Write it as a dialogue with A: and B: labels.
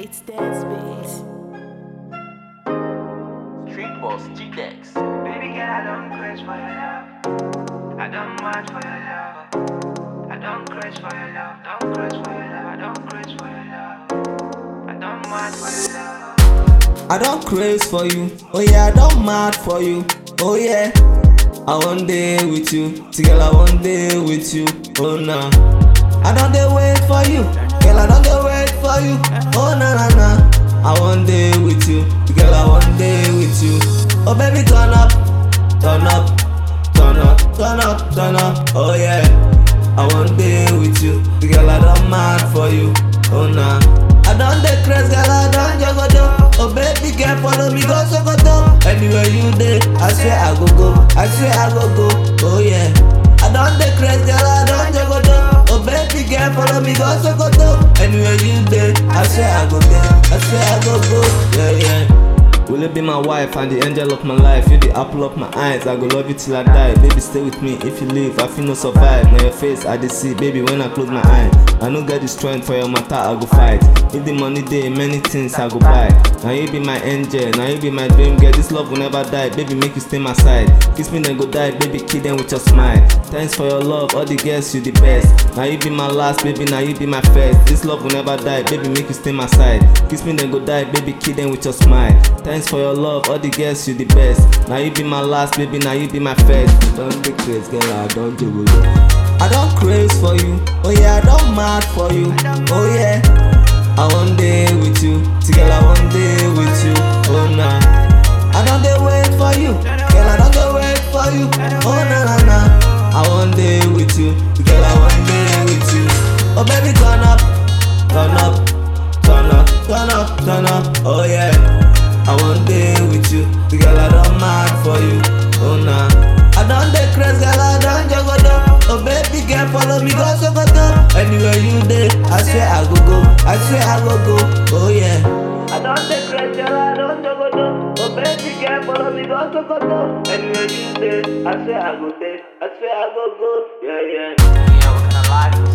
A: It's dead space.
B: Street Boss G-Dex.
C: Baby girl, I don't craze for your love. I don't mind for your love. I don't craze for your love. Don't craze for your love. I don't craze for your love. I don't mind for your love.
D: I don't craze for you. Oh yeah, I don't mad for you. Oh yeah. I want day with you. Together I want day with you. Oh nah. I don't dey wait for you. Girl, I don't dey wait for you. Oh na na na. I want day with you. Together I want day with you. Oh baby, turn up, turn up, turn up, turn up, turn up. Oh yeah. I want day with you. Girl, I don't mad for you. Oh nah. I don't dey craze, girl, I don't jogodo. Oh baby, girl, follow me go Sokoto. Anywhere you dey, I swear I go go. I swear I go go. Oh yeah. I don't dey craze, girl, I don't jogodo. Oh baby, girl, follow me go Sokoto. Anywhere you dey, I swear I go there. I swear I go go. Yeah yeah. Will you be my wife and the angel of my life? You the apple of my eyes. I go love you till I die. Baby, stay with me. If you leave, I feel no survive. Now your face, I dey see, baby. When I close my eye, I no get the strength for your matter. I go fight. If the money day, many things I go buy. Now you be my angel. Now you be my dream girl. This love will never die. Baby, make you stay my side. Kiss me then go die. Baby, kill them with your smile. Thanks for your love. All the girls, you the best. Now you be my last, baby. Now you be my first. This love will never die. Baby, make you stay my side. Kiss me then go die. Baby, kill them with your smile. Thanks for your love. All the girls, you the best. Now you be my last, baby. Now you be my first. Don't be crazy, girl. I don't do it. I don't craze for you. Oh yeah, I don't mad for you. Oh yeah. I want day with you. Together I want day with you. Oh nah. I don't dey wait for you. Girl, I don't dey wait for you. Oh na na na. I want day with you. Together I want day with you. Oh baby, turn up, turn up, turn up, turn up, turn up. Oh yeah. I want day with you. Girl, I don't mad for you. Oh nah. I don't dey craze, girl, I don't jogodo. Oh baby, girl, follow me go Sokoto. Anywhere you dey, I swear I go go. I swear I go go. Oh yeah. I don't dey craze, girl, I don't jogodo. Oh baby, girl, follow me go Sokoto. Anywhere you dey, I swear I go dey. I swear I go go. Yeah yeah.
B: Yeah, what kind of life